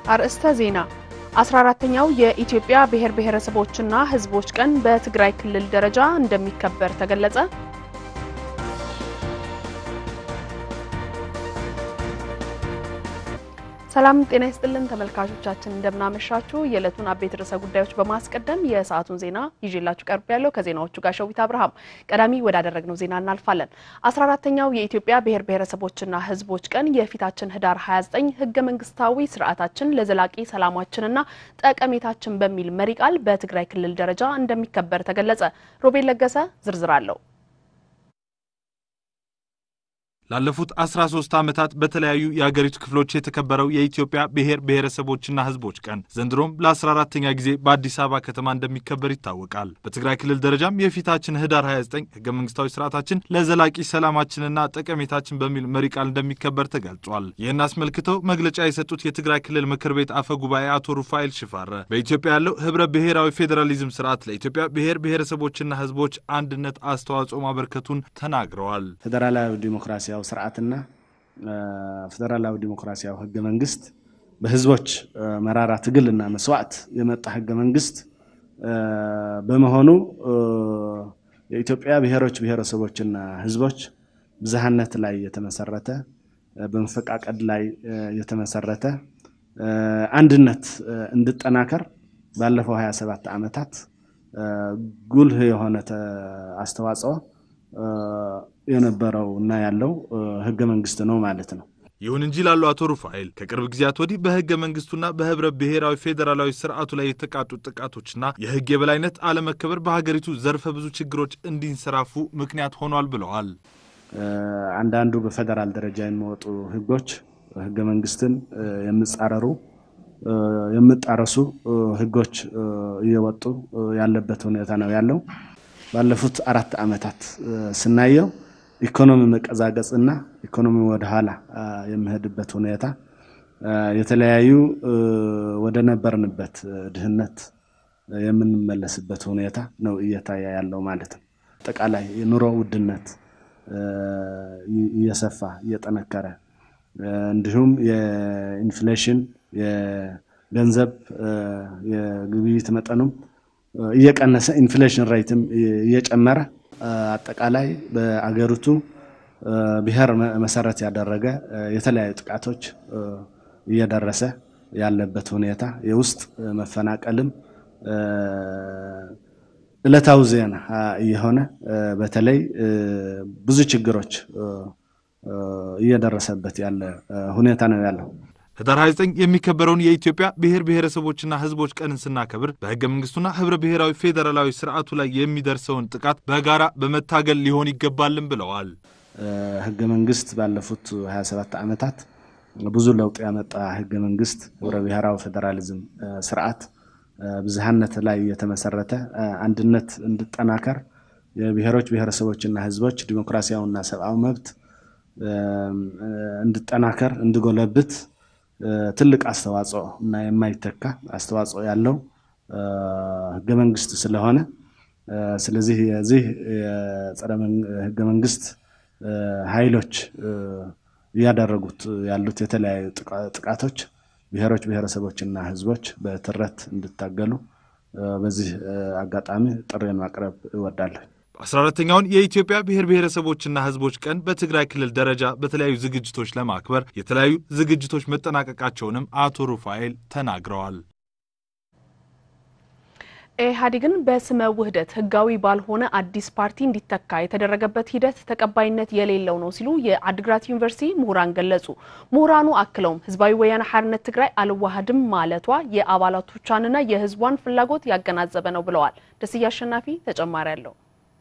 አርእስተ ዜና 14ተኛው የኢትዮጵያ ብሔር ብሔረሰቦችና ሕዝቦች ቀን በትግራይ ክልል ደረጃ እንደሚከበር ተገለጸ። ሰላም ጤና ይስጥልን ተመልካቾቻችን፣ እንደምናመሻችሁ። የዕለቱን አበይት ርዕሰ ጉዳዮች በማስቀደም የሰዓቱን ዜና ይዤላችሁ ቀርብ ያለው ከዜናዎቹ ጋር ሸዊት አብርሃም። ቀዳሚ ወዳደረግነው ዜና እናልፋለን። 14ተኛው የኢትዮጵያ ብሔር ብሔረሰቦችና ሕዝቦች ቀን የፊታችን ህዳር 29 ህገ መንግስታዊ ስርዓታችን ለዘላቂ ሰላማችንና ጠቀሜታችን በሚል መሪ ቃል በትግራይ ክልል ደረጃ እንደሚከበር ተገለጸ። ሮቤል ለገሰ ዝርዝር አለው። ላለፉት 13 ዓመታት በተለያዩ የአገሪቱ ክፍሎች የተከበረው የኢትዮጵያ ብሔር ብሔረሰቦችና ህዝቦች ቀን ዘንድሮም ለ14ተኛ ጊዜ በአዲስ አበባ ከተማ እንደሚከበር ይታወቃል። በትግራይ ክልል ደረጃም የፊታችን ህዳር 29 ህገ መንግስታዊ ስርዓታችን ለዘላቂ ሰላማችንና ጠቀሜታችን በሚል መሪ ቃል እንደሚከበር ተገልጿል። ይህን አስመልክተው መግለጫ የሰጡት የትግራይ ክልል ምክር ቤት አፈ ጉባኤ አቶ ሩፋኤል ሽፋረ በኢትዮጵያ ያለው ህብረ ብሔራዊ ፌዴራሊዝም ስርዓት ለኢትዮጵያ ብሔር ብሔረሰቦችና ህዝቦች አንድነት አስተዋጽኦ ማበርከቱን ተናግረዋል። ፌዴራላዊ ዲሞክራሲያዊ ስርዓትና ፌዴራላዊ ዲሞክራሲያዊ ህገ መንግስት በህዝቦች መራራ ትግልና መስዋዕት የመጣ ህገ መንግስት በመሆኑ የኢትዮጵያ ብሔሮች ብሔረሰቦችና ህዝቦች ብዝሃነት ላይ የተመሰረተ በመፈቃቀድ ላይ የተመሰረተ አንድነት እንዲጠናከር ባለፈው 27 ዓመታት ጉልህ የሆነ አስተዋጽኦ የነበረው እና ያለው ህገ መንግስት ነው ማለት ነው። ይሁን እንጂ ላሉ አቶ ሩፋኤል ከቅርብ ጊዜያት ወዲህ በህገ መንግስቱና በህብረ ብሔራዊ ፌዴራላዊ ስርዓቱ ላይ የተቃጡ ጥቃቶችና የህግ የበላይነት አለመከበር በሀገሪቱ ዘርፈ ብዙ ችግሮች እንዲንሰራፉ ምክንያት ሆኗል ብለዋል። አንዳንዱ በፌዴራል ደረጃ የሚወጡ ህጎች ህገ መንግስትን የሚጻረሩ የሚጣረሱ ህጎች እየወጡ ያለበት ሁኔታ ነው ያለው። ባለፉት አራት ዓመታት ስናየው ኢኮኖሚ መቀዛቀጽ እና ኢኮኖሚ ወደኋላ የሚሄድበት ሁኔታ የተለያዩ ወደ ነበርንበት ድህነት የምንመለስበት ሁኔታ ነው እየታየ ያለው ማለት ነው። አጠቃላይ የኑሮ ውድነት እየሰፋ እየጠነከረ እንዲሁም የኢንፍሌሽን የገንዘብ የግብይት መጠኑም እየቀነሰ ኢንፍሌሽን ሬትም እየጨመረ አጠቃላይ በአገሪቱ ብሔር መሰረት ያደረገ የተለያዩ ጥቃቶች እየደረሰ ያለበት ሁኔታ የውስጥ መፈናቀልም ዕለታዊ ዜና እየሆነ በተለይ ብዙ ችግሮች እየደረሰበት ያለ ሁኔታ ነው ያለው። ህዳር 29 የሚከበረውን የኢትዮጵያ ብሔር ብሔረሰቦችና ህዝቦች ቀንን ስናከብር በህገ መንግስቱና ህብረ ብሔራዊ ፌዴራላዊ ስርዓቱ ላይ የሚደርሰውን ጥቃት በጋራ በመታገል ሊሆን ይገባልን ብለዋል። ህገ መንግስት ባለፉት 27 ዓመታት ብዙ ለውጥ ያመጣ ህገ መንግስት ህብረ ብሔራዊ ፌዴራሊዝም ስርዓት ብዝሃነት ላይ የተመሰረተ አንድነት እንዲጠናከር የብሔሮች ብሔረሰቦችና ህዝቦች ዲሞክራሲያዊና ሰብአዊ መብት እንዲጠናከር እንዲጎለብት ትልቅ አስተዋጽኦ እና የማይተካ አስተዋጽኦ ያለው ህገ መንግስት ስለሆነ ስለዚህ የዚህ የጸረ ህገ መንግስት ኃይሎች እያደረጉት ያሉት የተለያዩ ጥቃቶች ብሔሮች ብሔረሰቦችና ህዝቦች በትረት እንዲታገሉ በዚህ አጋጣሚ ጥሪን ማቅረብ እወዳለሁ። አስራ አራተኛውን የኢትዮጵያ ብሔር ብሔረሰቦችና ህዝቦች ቀን በትግራይ ክልል ደረጃ በተለያዩ ዝግጅቶች ለማክበር የተለያዩ ዝግጅቶች መጠናቀቃቸውንም አቶ ሩፋኤል ተናግረዋል። ኢህአዴግን በስመ ውህደት ህጋዊ ባልሆነ አዲስ ፓርቲ እንዲተካ የተደረገበት ሂደት ተቀባይነት የሌለው ነው ሲሉ የአድግራት ዩኒቨርሲቲ ምሁራን ገለጹ። ምሁራኑ አክለውም ህዝባዊ ወያነ ሓርነት ትግራይ አልዋሃድም ማለቷ የአባላቶቿንና የህዝቧን ፍላጎት ያገናዘበ ነው ብለዋል። ደስዬ አሸናፊ ተጨማሪ አለው።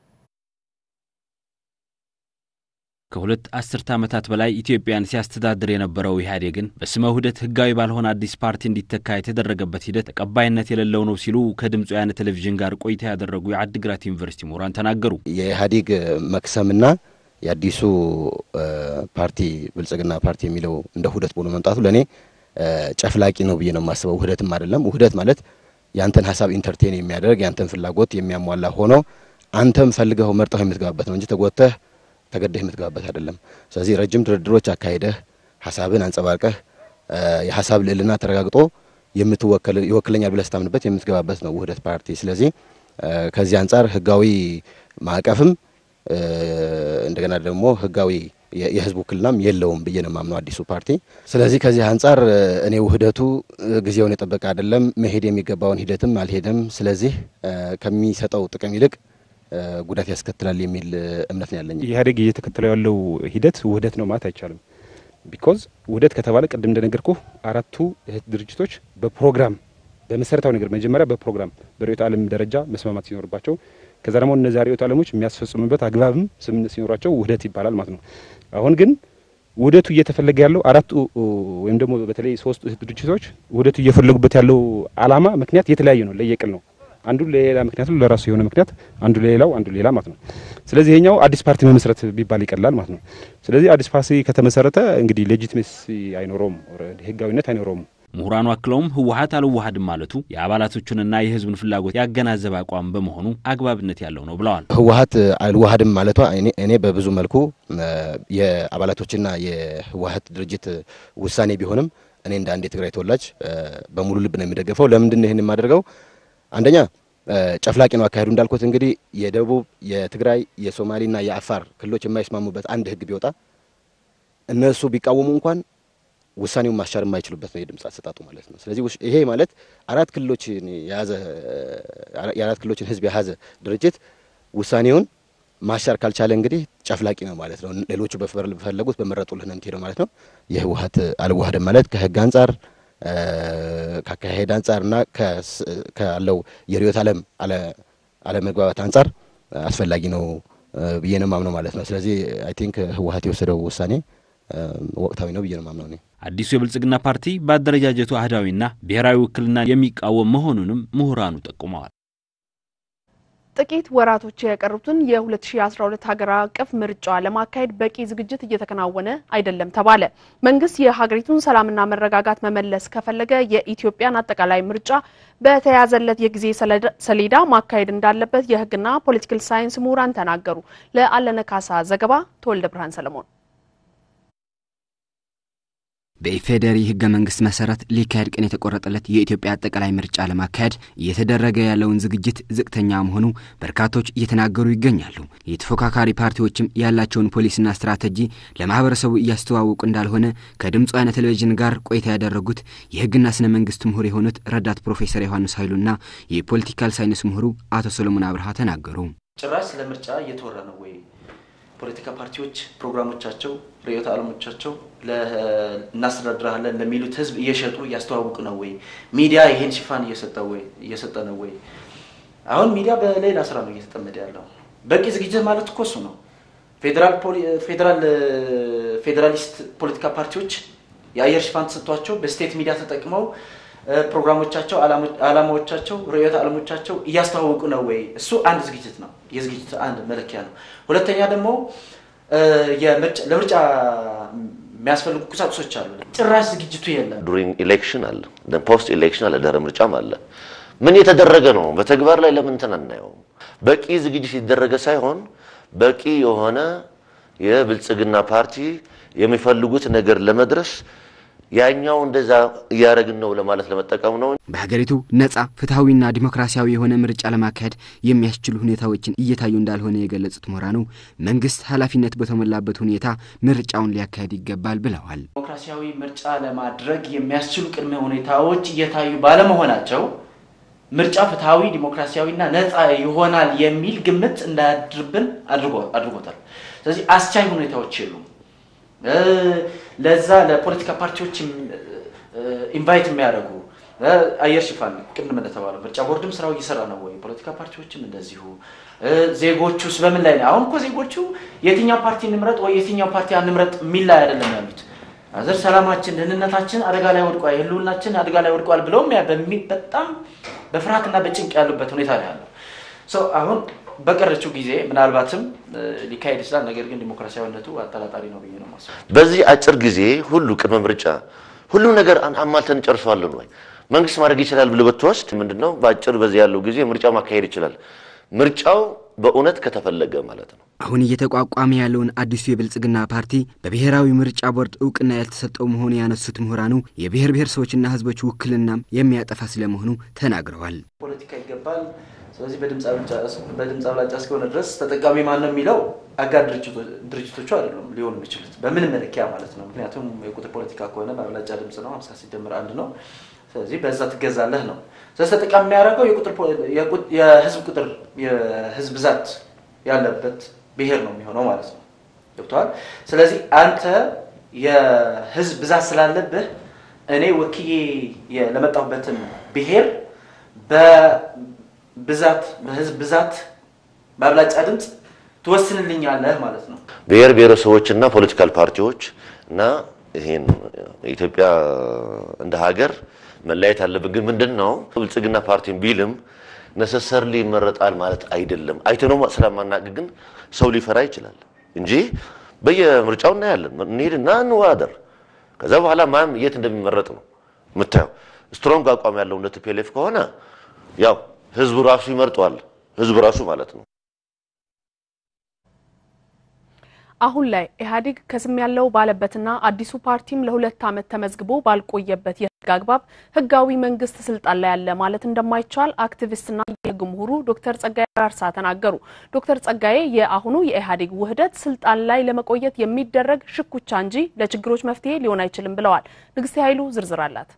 ከሁለት አስርተ ዓመታት በላይ ኢትዮጵያን ሲያስተዳድር የነበረው ኢህአዴግን በስመ ውህደት ህጋዊ ባልሆነ አዲስ ፓርቲ እንዲተካ የተደረገበት ሂደት ተቀባይነት የሌለው ነው ሲሉ ከድምፅ ወያነ ቴሌቪዥን ጋር ቆይታ ያደረጉ የአድግራት ዩኒቨርሲቲ ምሁራን ተናገሩ። የኢህአዴግ መክሰምና የአዲሱ ፓርቲ ብልጽግና ፓርቲ የሚለው እንደ ውህደት ብሎ መምጣቱ ለእኔ ጨፍላቂ ነው ብዬ ነው የማስበው። ውህደትም አይደለም። ውህደት ማለት ያንተን ሀሳብ ኢንተርቴን የሚያደርግ ያንተን ፍላጎት የሚያሟላ ሆኖ አንተም ፈልገው መርጠው የምትገባበት ነው እንጂ ተጎተህ ተገደህ የምትገባበት አይደለም። ስለዚህ ረጅም ድርድሮች አካሂደህ ሀሳብን አንጸባርቀህ የሀሳብ ልዕልና ተረጋግጦ የምትወከል ይወክለኛል ብለህ ስታምንበት የምትገባበት ነው ውህደት ፓርቲ። ስለዚህ ከዚህ አንጻር ህጋዊ ማዕቀፍም እንደገና ደግሞ ህጋዊ የህዝብ ውክልናም የለውም ብዬ ነው የማምነው አዲሱ ፓርቲ። ስለዚህ ከዚህ አንጻር እኔ ውህደቱ ጊዜውን የጠበቀ አይደለም፣ መሄድ የሚገባውን ሂደትም አልሄደም። ስለዚህ ከሚሰጠው ጥቅም ይልቅ ጉዳት ያስከትላል የሚል እምነት ነው ያለኝ። ኢህአዴግ እየተከተለው ያለው ሂደት ውህደት ነው ማለት አይቻልም። ቢኮዝ ውህደት ከተባለ ቅድም እንደነገርኩ አራቱ እህት ድርጅቶች በፕሮግራም በመሰረታዊ ነገር መጀመሪያ በፕሮግራም በርዕዮተ ዓለም ደረጃ መስማማት ሲኖርባቸው ከዛ ደግሞ እነዚያ ርዕዮተ ዓለሞች የሚያስፈጽሙበት አግባብም ስምምነት ሲኖራቸው ውህደት ይባላል ማለት ነው። አሁን ግን ውህደቱ እየተፈለገ ያለው አራቱ ወይም ደግሞ በተለይ ሶስቱ እህት ድርጅቶች ውህደቱ እየፈለጉበት ያለው ዓላማ ምክንያት የተለያየ ነው፣ ለየቅል ነው። አንዱ ለሌላ ምክንያቱ ለራሱ የሆነ ምክንያት አንዱ ለሌላው አንዱ ሌላ ማለት ነው። ስለዚህ ይሄኛው አዲስ ፓርቲ መመስረት ቢባል ይቀላል ማለት ነው። ስለዚህ አዲስ ፓርቲ ከተመሰረተ እንግዲህ ሌጂትሜሲ አይኖረውም፣ ህጋዊነት አይኖረውም። ምሁራኑ አክለውም ህወሀት አልዋሃድም ማለቱ የአባላቶቹንና የህዝብን ፍላጎት ያገናዘበ አቋም በመሆኑ አግባብነት ያለው ነው ብለዋል። ህወሀት አልዋሃድም ማለቷ እኔ በብዙ መልኩ የአባላቶችና የህወሀት ድርጅት ውሳኔ ቢሆንም እኔ እንደ አንድ የትግራይ ተወላጅ በሙሉ ልብ ነው የሚደገፈው። ለምንድን ነው ይህን የማደርገው? አንደኛ ጨፍላቂ ነው አካሄዱ። እንዳልኩት እንግዲህ የደቡብ የትግራይ የሶማሌና የአፋር ክልሎች የማይስማሙበት አንድ ህግ ቢወጣ እነሱ ቢቃወሙ እንኳን ውሳኔውን ማስቻል የማይችሉበት ነው የድምፅ አሰጣጡ ማለት ነው። ስለዚህ ይሄ ማለት አራት ክልሎችን የያዘ የአራት ክልሎችን ህዝብ የያዘ ድርጅት ውሳኔውን ማሻር ካልቻለ እንግዲህ ጨፍላቂ ነው ማለት ነው። ሌሎቹ በፈለጉት በመረጡልህ ነው የምትሄደው ማለት ነው። የህወሀት አልዋሃድም ማለት ከህግ አንጻር ከአካሄድ አንጻርና ካለው የርዕዮተ ዓለም አለመግባባት አንጻር አስፈላጊ ነው ብዬ ነው ማምነው ማለት ነው። ስለዚህ አይ ቲንክ ህወሀት የወሰደው ውሳኔ ወቅታዊ ነው ብዬ ነው ማምነው እኔ። አዲሱ የብልጽግና ፓርቲ በአደረጃጀቱ አህዳዊና ብሔራዊ ውክልና የሚቃወም መሆኑንም ምሁራኑ ጠቁመዋል። ጥቂት ወራቶች የቀሩትን የ2012 ሀገር አቀፍ ምርጫ ለማካሄድ በቂ ዝግጅት እየተከናወነ አይደለም ተባለ። መንግስት የሀገሪቱን ሰላምና መረጋጋት መመለስ ከፈለገ የኢትዮጵያን አጠቃላይ ምርጫ በተያዘለት የጊዜ ሰሌዳ ማካሄድ እንዳለበት የህግና ፖለቲካል ሳይንስ ምሁራን ተናገሩ። ለአለነ ካሳ ዘገባ ተወልደ ብርሃን ሰለሞን በኢፌዴሪ ህገ መንግስት መሰረት ሊካሄድ ቀን የተቆረጠለት የኢትዮጵያ አጠቃላይ ምርጫ ለማካሄድ እየተደረገ ያለውን ዝግጅት ዝቅተኛ መሆኑ በርካቶች እየተናገሩ ይገኛሉ። የተፎካካሪ ፓርቲዎችም ያላቸውን ፖሊሲና ስትራቴጂ ለማህበረሰቡ እያስተዋወቁ እንዳልሆነ ከድምፅ ወያነ ቴሌቪዥን ጋር ቆይታ ያደረጉት የህግና ስነ መንግስት ምሁር የሆኑት ረዳት ፕሮፌሰር ዮሐንስ ኃይሉና የፖለቲካል ሳይንስ ምሁሩ አቶ ሰሎሞን አብርሃ ተናገሩ። ጭራሽ ስለ ምርጫ እየተወራ ነው ወይ? ፖለቲካ ፓርቲዎች ፕሮግራሞቻቸው፣ ርዕዮተ ዓለሞቻቸው እናስተዳድራለን ለሚሉት ህዝብ እየሸጡ እያስተዋውቁ ነው ወይ? ሚዲያ ይሄን ሽፋን እየሰጠ ነው ወይ? አሁን ሚዲያ በሌላ ስራ ነው እየተጠመደ ያለው። በቂ ዝግጅት ማለት እኮ እሱ ነው። ፌዴራሊስት ፖለቲካ ፓርቲዎች የአየር ሽፋን ተሰጥቷቸው በስቴት ሚዲያ ተጠቅመው ፕሮግራሞቻቸው፣ ዓላማዎቻቸው፣ ርዕዮተ ዓለሞቻቸው እያስተዋወቁ ነው ወይ? እሱ አንድ ዝግጅት ነው። የዝግጅት አንድ መለኪያ ነው። ሁለተኛ ደግሞ ለምርጫ የሚያስፈልጉ ቁሳቁሶች አሉ። ጭራሽ ዝግጅቱ የለም። ዱሪንግ ኢሌክሽን አለ፣ ፖስት ኢሌክሽን አለ፣ ድህረ ምርጫም አለ። ምን የተደረገ ነው? በተግባር ላይ ለምን እንትን አናየውም? በቂ ዝግጅት የተደረገ ሳይሆን በቂ የሆነ የብልጽግና ፓርቲ የሚፈልጉት ነገር ለመድረስ ያኛው እንደዛ እያደረግን ነው ለማለት ለመጠቀም ነው። በሀገሪቱ ነጻ ፍትሐዊና ዲሞክራሲያዊ የሆነ ምርጫ ለማካሄድ የሚያስችሉ ሁኔታዎችን እየታዩ እንዳልሆነ የገለጹት ምሁራኑ መንግስት ኃላፊነት በተሞላበት ሁኔታ ምርጫውን ሊያካሄድ ይገባል ብለዋል። ዲሞክራሲያዊ ምርጫ ለማድረግ የሚያስችሉ ቅድመ ሁኔታዎች እየታዩ ባለመሆናቸው ምርጫ ፍትሐዊ፣ ዲሞክራሲያዊና ነጻ ይሆናል የሚል ግምት እንዳያድርብን አድርጎታል። ስለዚህ አስቻይ ሁኔታዎች የሉም። ለዛ ለፖለቲካ ፓርቲዎች ኢንቫይት የሚያደርጉ አየር ሽፋን ቅድም እንደተባለው ምርጫ ቦርድም ስራው እየሰራ ነው ወይ? ፖለቲካ ፓርቲዎችም እንደዚሁ። ዜጎቹስ በምን ላይ ነው? አሁን እኮ ዜጎቹ የትኛው ፓርቲ እንምረጥ ወይ የትኛው ፓርቲ አንምረጥ የሚል ላይ አይደለም ያሉት። አዘር ሰላማችን፣ ደህንነታችን አደጋ ላይ ወድቋል፣ የህልውናችን አደጋ ላይ ወድቋል ብለውም በጣም በፍርሃትና በጭንቅ ያሉበት ሁኔታ ነው ያለው። አሁን በቀረችው ጊዜ ምናልባትም ሊካሄድ ይችላል። ነገር ግን ዲሞክራሲያዊነቱ አጠራጣሪ ነው ብዬ ነው የማስበው። በዚህ አጭር ጊዜ ሁሉ ቅድመ ምርጫ ሁሉ ነገር አሟልተን ጨርሰዋለን ወይ? መንግስት ማድረግ ይችላል ብለህ ብትወስድ ምንድነው በአጭር በዚህ ያለው ጊዜ ምርጫ ማካሄድ ይችላል። ምርጫው በእውነት ከተፈለገ ማለት ነው። አሁን እየተቋቋመ ያለውን አዲሱ የብልጽግና ፓርቲ በብሔራዊ ምርጫ ቦርድ እውቅና ያልተሰጠው መሆኑ ያነሱት ምሁራኑ የብሔር ብሔረሰቦችና ሕዝቦች ውክልናም የሚያጠፋ ስለመሆኑ ተናግረዋል። ፖለቲካ ይገባል። ስለዚህ በድምፅ አብላጫ እስከሆነ ድረስ ተጠቃሚ ማን ነው የሚለው አጋር ድርጅቶቹ አይደሉም ሊሆኑ የሚችሉት በምን መለኪያ ማለት ነው። ምክንያቱም የቁጥር ፖለቲካ ከሆነ በአብላጫ ድምፅ ነው፣ ሀምሳ ሲደምር አንድ ነው። ስለዚህ በዛ ትገዛለህ ነው። ስለዚህ ተጠቃሚ የሚያደርገው የህዝብ ቁጥር የህዝብ ብዛት ያለበት ብሔር ነው የሚሆነው ማለት ነው። ገብተዋል። ስለዚህ አንተ የህዝብ ብዛት ስላለብህ እኔ ወክዬ ለመጣሁበትን ብሔር በብዛት በህዝብ ብዛት በአብላጫ ድምፅ ትወስንልኛለህ ማለት ነው። ብሔር ብሔረሰቦችና ፖለቲካል ፓርቲዎች እና ይሄን ኢትዮጵያ እንደ ሀገር መለያየት አለብን። ግን ምንድን ነው ብልጽግና ፓርቲን ቢልም ነሰሰርሊ ይመረጣል ማለት አይደለም። አይተነው ስለማናቅ ግን ሰው ሊፈራ ይችላል እንጂ በየምርጫው እናያለን። እንሄድና እንወዳደር። ከዛ በኋላ ማን የት እንደሚመረጥ ነው የምታየው። ስትሮንግ አቋም ያለው እንደ ቲፒኤልኤፍ ከሆነ ያው ህዝቡ ራሱ ይመርጠዋል። ህዝቡ ራሱ ማለት ነው። አሁን ላይ ኢህአዴግ ከስም ያለው ባለበትና አዲሱ ፓርቲም ለሁለት ዓመት ተመዝግቦ ባልቆየበት የህግ አግባብ ህጋዊ መንግስት ስልጣን ላይ ያለ ማለት እንደማይቻል አክቲቪስትና የህግ ምሁሩ ዶክተር ጸጋዬ አራርሳ ተናገሩ። ዶክተር ጸጋዬ የአሁኑ የኢህአዴግ ውህደት ስልጣን ላይ ለመቆየት የሚደረግ ሽኩቻ እንጂ ለችግሮች መፍትሄ ሊሆን አይችልም ብለዋል። ንግስቴ ኃይሉ ዝርዝር አላት።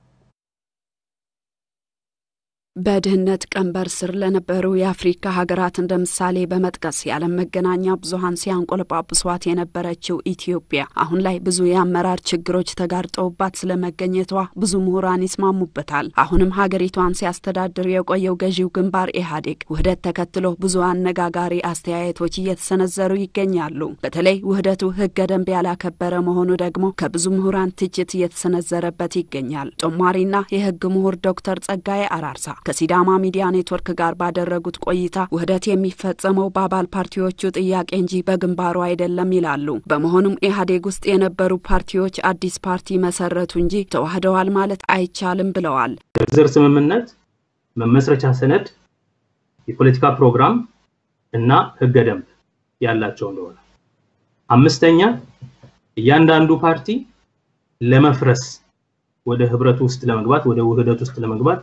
በድህነት ቀንበር ስር ለነበሩ የአፍሪካ ሀገራት እንደ ምሳሌ በመጥቀስ የዓለም መገናኛ ብዙኃን ሲያንቆለጳጵሷት የነበረችው ኢትዮጵያ አሁን ላይ ብዙ የአመራር ችግሮች ተጋርጠውባት ስለመገኘቷ ብዙ ምሁራን ይስማሙበታል። አሁንም ሀገሪቷን ሲያስተዳድር የቆየው ገዢው ግንባር ኢህአዴግ ውህደት ተከትሎ ብዙ አነጋጋሪ አስተያየቶች እየተሰነዘሩ ይገኛሉ። በተለይ ውህደቱ ህገ ደንብ ያላከበረ መሆኑ ደግሞ ከብዙ ምሁራን ትችት እየተሰነዘረበት ይገኛል። ጦማሪና የህግ ምሁር ዶክተር ጸጋዬ አራርሳ ከሲዳማ ሚዲያ ኔትወርክ ጋር ባደረጉት ቆይታ ውህደት የሚፈጸመው በአባል ፓርቲዎቹ ጥያቄ እንጂ በግንባሩ አይደለም ይላሉ። በመሆኑም ኢህአዴግ ውስጥ የነበሩ ፓርቲዎች አዲስ ፓርቲ መሰረቱ እንጂ ተዋህደዋል ማለት አይቻልም ብለዋል። የዝር ስምምነት፣ መመስረቻ ሰነድ፣ የፖለቲካ ፕሮግራም እና ህገ ደንብ ያላቸው እንደሆነ፣ አምስተኛ እያንዳንዱ ፓርቲ ለመፍረስ ወደ ህብረቱ ውስጥ ለመግባት ወደ ውህደት ውስጥ ለመግባት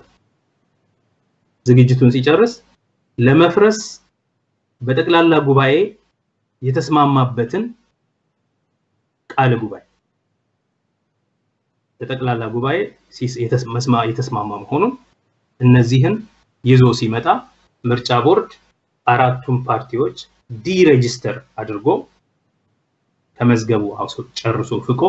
ዝግጅቱን ሲጨርስ ለመፍረስ በጠቅላላ ጉባኤ የተስማማበትን ቃለ ጉባኤ በጠቅላላ ጉባኤ የተስማማ መሆኑን እነዚህን ይዞ ሲመጣ ምርጫ ቦርድ አራቱም ፓርቲዎች ዲሬጅስተር አድርጎ ከመዝገቡ ጨርሶ ፍቆ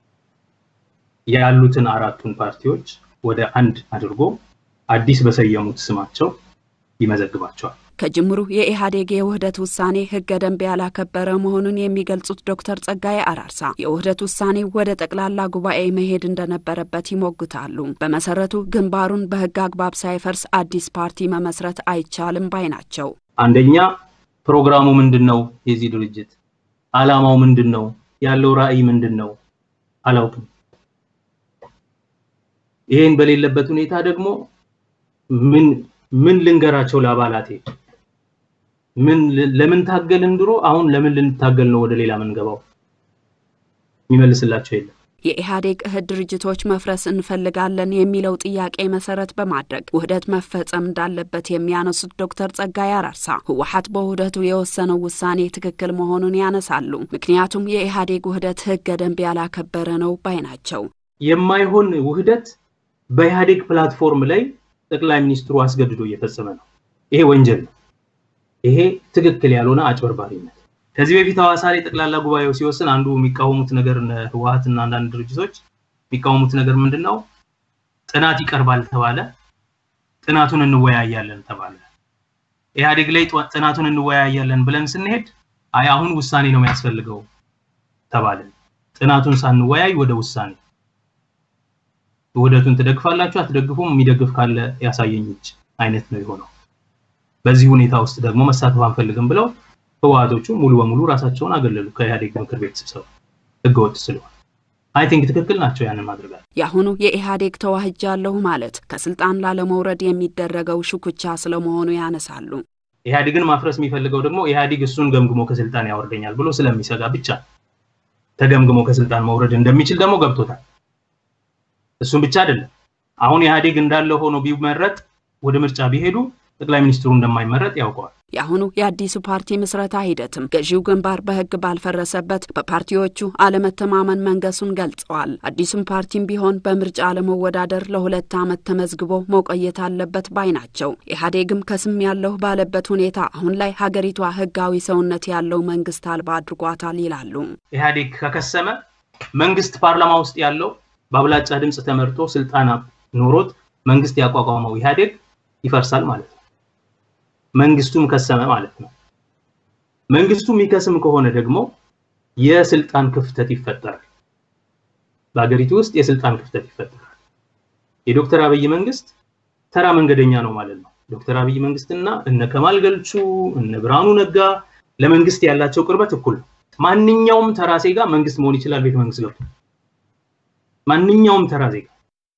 ያሉትን አራቱን ፓርቲዎች ወደ አንድ አድርጎ አዲስ በሰየሙት ስማቸው ይመዘግባቸዋል። ከጅምሩ የኢህአዴግ የውህደት ውሳኔ ህገ ደንብ ያላከበረ መሆኑን የሚገልጹት ዶክተር ጸጋዬ አራርሳ የውህደት ውሳኔ ወደ ጠቅላላ ጉባኤ መሄድ እንደነበረበት ይሞግታሉ። በመሰረቱ ግንባሩን በህግ አግባብ ሳይፈርስ አዲስ ፓርቲ መመስረት አይቻልም ባይ ናቸው። አንደኛ ፕሮግራሙ ምንድን ነው? የዚህ ድርጅት አላማው ምንድን ነው? ያለው ራዕይ ምንድን ነው? አላውቅም። ይሄን በሌለበት ሁኔታ ደግሞ ምን ምን ልንገራቸው ለአባላቴ? ምን ለምን ታገልን ድሮ፣ አሁን ለምን ልንታገል ነው ወደ ሌላ ምንገባው? የሚመልስላቸው የለም። የኢህአዴግ እህት ድርጅቶች መፍረስ እንፈልጋለን የሚለው ጥያቄ መሰረት በማድረግ ውህደት መፈጸም እንዳለበት የሚያነሱት ዶክተር ጸጋዬ አራርሳ ህወሓት በውህደቱ የወሰነው ውሳኔ ትክክል መሆኑን ያነሳሉ። ምክንያቱም የኢህአዴግ ውህደት ህገ ደንብ ያላከበረ ነው ባይ ናቸው። የማይሆን ውህደት በኢህአዴግ ፕላትፎርም ላይ ጠቅላይ ሚኒስትሩ አስገድዶ እየፈጸመ ነው። ይሄ ወንጀል ነው። ይሄ ትክክል ያልሆነ አጭበርባሪነት። ከዚህ በፊት ሐዋሳ ላይ ጠቅላላ ጉባኤው ሲወስን አንዱ የሚቃወሙት ነገር ህወሓትና አንዳንድ ድርጅቶች የሚቃወሙት ነገር ምንድን ነው? ጥናት ይቀርባል ተባለ። ጥናቱን እንወያያለን ተባለ። ኢህአዴግ ላይ ጥናቱን እንወያያለን ብለን ስንሄድ አይ አሁን ውሳኔ ነው የሚያስፈልገው ተባለ። ጥናቱን ሳንወያይ ወደ ውሳኔ ውህደቱን ትደግፋላችሁ አትደግፉም፣ የሚደግፍ ካለ ያሳየኝ እጅ አይነት ነው የሆነው። በዚህ ሁኔታ ውስጥ ደግሞ መሳተፍ አንፈልግም ብለው ህወሓቶቹ ሙሉ በሙሉ ራሳቸውን አገለሉ ከኢህአዴግ ምክር ቤት ስብሰባ ህገወጥ ስለሆነ አይ ቲንክ ትክክል ናቸው ያንን ማድረጋል። የአሁኑ የኢህአዴግ ተዋህጃለሁ ማለት ከስልጣን ላለመውረድ የሚደረገው ሽኩቻ ስለመሆኑ ያነሳሉ። ኢህአዴግን ማፍረስ የሚፈልገው ደግሞ ኢህአዴግ እሱን ገምግሞ ከስልጣን ያወርደኛል ብሎ ስለሚሰጋ ብቻ ተገምግሞ ከስልጣን መውረድ እንደሚችል ደግሞ ገብቶታል። እሱም ብቻ አይደለም። አሁን ኢህአዴግ እንዳለ ሆኖ ቢመረጥ ወደ ምርጫ ቢሄዱ ጠቅላይ ሚኒስትሩ እንደማይመረጥ ያውቀዋል። የአሁኑ የአዲሱ ፓርቲ ምስረታ ሂደትም ገዢው ግንባር በህግ ባልፈረሰበት በፓርቲዎቹ አለመተማመን መንገሱን ገልጸዋል። አዲሱም ፓርቲም ቢሆን በምርጫ ለመወዳደር ለሁለት ዓመት ተመዝግቦ መቆየት አለበት ባይ ናቸው። ኢህአዴግም ከስም ያለሁ ባለበት ሁኔታ አሁን ላይ ሀገሪቷ ህጋዊ ሰውነት ያለው መንግስት አልባ አድርጓታል ይላሉ። ኢህአዴግ ከከሰመ መንግስት ፓርላማ ውስጥ ያለው በአብላጫ ድምፅ ተመርጦ ስልጣን ኖሮት መንግስት ያቋቋመው ኢህአዴግ ይፈርሳል ማለት ነው። መንግስቱም ከሰመ ማለት ነው። መንግስቱ የሚከስም ከሆነ ደግሞ የስልጣን ክፍተት ይፈጠራል። በሀገሪቱ ውስጥ የስልጣን ክፍተት ይፈጠራል። የዶክተር አብይ መንግስት ተራ መንገደኛ ነው ማለት ነው። ዶክተር አብይ መንግስትና እነ ከማል ገልቹ እነ ብርሃኑ ነጋ ለመንግስት ያላቸው ቅርበት እኩል ነው። ማንኛውም ተራ ዜጋ መንግስት መሆን ይችላል። ቤተ መንግስት ገብቶ ማንኛውም ተራ ዜጋ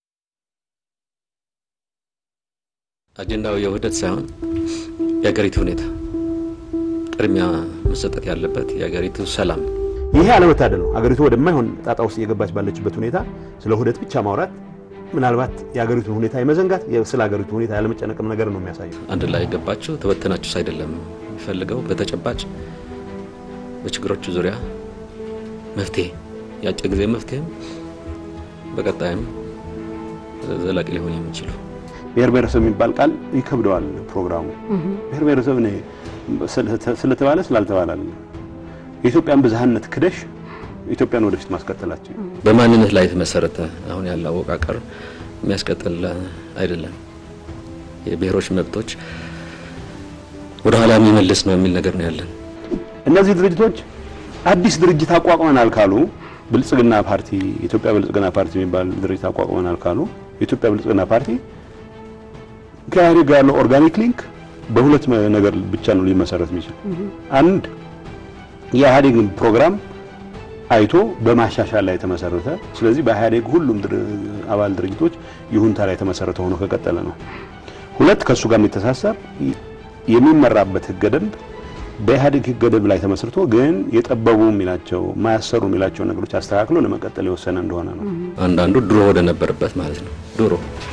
አጀንዳው የውህደት ሳይሆን የሀገሪቱ ሁኔታ ቅድሚያ መሰጠት ያለበት የሀገሪቱ ሰላም። ይሄ አለመታደል ነው። ሀገሪቱ ወደማይሆን ጣጣ ውስጥ እየገባች ባለችበት ሁኔታ ስለ ውህደት ብቻ ማውራት ምናልባት የሀገሪቱን ሁኔታ የመዘንጋት ስለ ሀገሪቱ ሁኔታ ያለመጨነቅም ነገር ነው የሚያሳየው። አንድ ላይ የገባችሁ ተበተናችሁስ አይደለም የሚፈልገው በተጨባጭ በችግሮቹ ዙሪያ መፍትሄ የአጭር ጊዜ መፍትሄም በቀጣይም ዘላቂ ሊሆን የሚችሉ ብሔር ብሔረሰብ የሚባል ቃል ይከብደዋል ፕሮግራሙ። ብሔር ብሔረሰብ እኔ ስለተባለ ስላልተባለ የኢትዮጵያን ብዝሃነት ክደሽ ኢትዮጵያን ወደፊት ማስቀጠላቸው በማንነት ላይ የተመሰረተ አሁን ያለው አወቃቀር የሚያስቀጥል አይደለም። የብሔሮች መብቶች ወደ ኋላ የሚመልስ ነው የሚል ነገር ነው ያለን። እነዚህ ድርጅቶች አዲስ ድርጅት አቋቁመናል ካሉ ብልጽግና ፓርቲ የኢትዮጵያ ብልጽግና ፓርቲ የሚባል ድርጅት አቋቁመናል ካሉ የኢትዮጵያ ብልጽግና ፓርቲ ከኢህአዴግ ጋር ያለው ኦርጋኒክ ሊንክ በሁለት ነገር ብቻ ነው ሊመሰረት የሚችል። አንድ የኢህአዴግን ፕሮግራም አይቶ በማሻሻል ላይ የተመሰረተ ስለዚህ በኢህአዴግ ሁሉም አባል ድርጅቶች ይሁንታ ላይ የተመሰረተ ሆኖ ከቀጠለ ነው። ሁለት ከእሱ ጋር የሚተሳሰር የሚመራበት ህገ ደንብ በኢህአዴግ ህገ ደንብ ላይ ተመስርቶ ግን የጠበቡ የሚላቸው ማያሰሩ የሚላቸው ነገሮች አስተካክሎ ለመቀጠል የወሰነ እንደሆነ ነው። አንዳንዱ ድሮ ወደ ነበረበት ማለት ነው ድሮ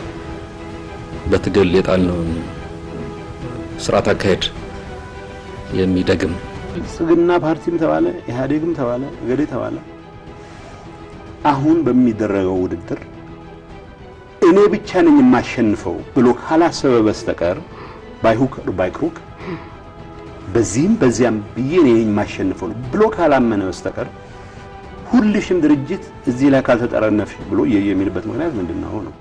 በትግል የጣልነውን ስርዓት አካሄድ የሚደግም ብልጽግና ፓርቲም ተባለ ኢህአዴግም ተባለ እገሌ ተባለ አሁን በሚደረገው ውድድር እኔ ብቻ ነኝ የማሸንፈው ብሎ ካላሰበ በስተቀር ባይሁክ ባይክሩክ በዚህም በዚያም ብዬ እኔ ነኝ የማሸንፈው ብሎ ካላመነ በስተቀር ሁልሽም ድርጅት እዚህ ላይ ካልተጠረነፍሽ ብሎ የሚልበት ምክንያት ምንድን ነው ነው?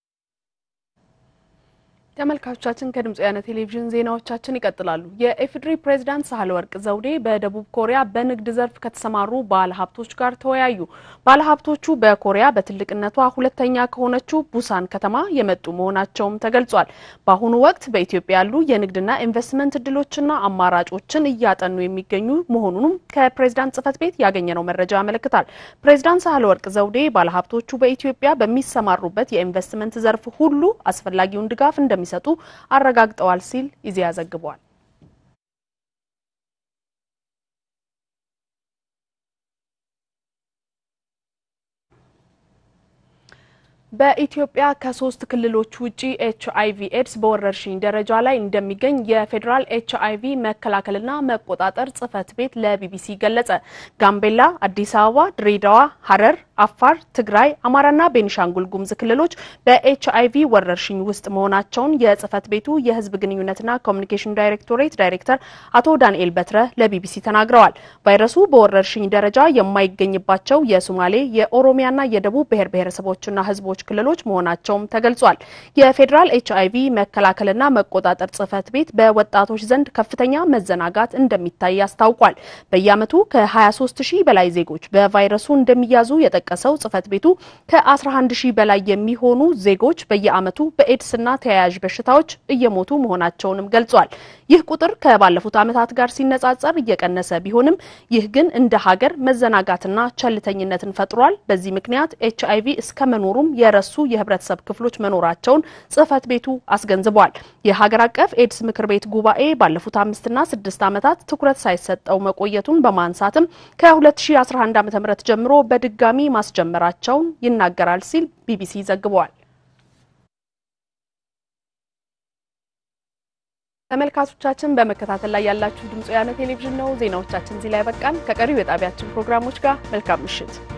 ተመልካቾቻችን ከድምጽ ወያነ ቴሌቪዥን ዜናዎቻችን ይቀጥላሉ። የኢፌዴሪ ፕሬዝዳንት ሳህለወርቅ ዘውዴ በደቡብ ኮሪያ በንግድ ዘርፍ ከተሰማሩ ባለሀብቶች ጋር ተወያዩ። ባለሀብቶቹ በኮሪያ በትልቅነቷ ሁለተኛ ከሆነችው ቡሳን ከተማ የመጡ መሆናቸውም ተገልጿል። በአሁኑ ወቅት በኢትዮጵያ ያሉ የንግድና ኢንቨስትመንት እድሎችና አማራጮችን እያጠኑ የሚገኙ መሆኑንም ከፕሬዝዳንት ጽህፈት ቤት ያገኘነው መረጃ ያመለክታል። ፕሬዝዳንት ሳህለወርቅ ዘውዴ ባለሀብቶቹ በኢትዮጵያ በሚሰማሩበት የኢንቨስትመንት ዘርፍ ሁሉ አስፈላጊውን ድጋፍ እንደሚ ሰጡ አረጋግጠዋል ሲል ኢዜአ ዘግቧል። በኢትዮጵያ ከሶስት ክልሎች ውጪ ኤች አይቪ ኤድስ በወረርሽኝ ደረጃ ላይ እንደሚገኝ የፌዴራል ኤች አይቪ መከላከልና መቆጣጠር ጽህፈት ቤት ለቢቢሲ ገለጸ። ጋምቤላ፣ አዲስ አበባ፣ ድሬዳዋ፣ ሐረር፣ አፋር፣ ትግራይ፣ አማራና ቤኒሻንጉል ጉሙዝ ክልሎች በኤች አይቪ ወረርሽኝ ውስጥ መሆናቸውን የጽህፈት ቤቱ የህዝብ ግንኙነትና ኮሚኒኬሽን ዳይሬክቶሬት ዳይሬክተር አቶ ዳንኤል በትረ ለቢቢሲ ተናግረዋል። ቫይረሱ በወረርሽኝ ደረጃ የማይገኝባቸው የሶማሌ የኦሮሚያና የደቡብ ብሔር ብሔረሰቦችና ህዝቦች ክልሎች መሆናቸውም ተገልጿል። የፌዴራል ኤች አይቪ መከላከልና መቆጣጠር ጽህፈት ቤት በወጣቶች ዘንድ ከፍተኛ መዘናጋት እንደሚታይ አስታውቋል። በየዓመቱ ከ23 ሺህ በላይ ዜጎች በቫይረሱ እንደሚያዙ የጠቀሰው ጽህፈት ቤቱ ከ11 ሺህ በላይ የሚሆኑ ዜጎች በየዓመቱ በኤድስና ተያያዥ በሽታዎች እየሞቱ መሆናቸውንም ገልጿል። ይህ ቁጥር ከባለፉት ዓመታት ጋር ሲነጻጸር እየቀነሰ ቢሆንም ይህ ግን እንደ ሀገር መዘናጋትና ቸልተኝነትን ፈጥሯል። በዚህ ምክንያት ኤች አይቪ እስከ መኖሩም የረሱ የህብረተሰብ ክፍሎች መኖራቸውን ጽህፈት ቤቱ አስገንዝቧል። የሀገር አቀፍ ኤድስ ምክር ቤት ጉባኤ ባለፉት አምስትና ስድስት ዓመታት ትኩረት ሳይሰጠው መቆየቱን በማንሳትም ከ2011 ዓ.ም ጀምሮ በድጋሚ ማስጀመራቸውን ይናገራል ሲል ቢቢሲ ዘግቧል። ተመልካቾቻችን በመከታተል ላይ ያላችሁ ድምጽ ወያነ ቴሌቪዥን ነው። ዜናዎቻችን እዚህ ላይ ያበቃን። ከቀሪው የጣቢያችን ፕሮግራሞች ጋር መልካም ምሽት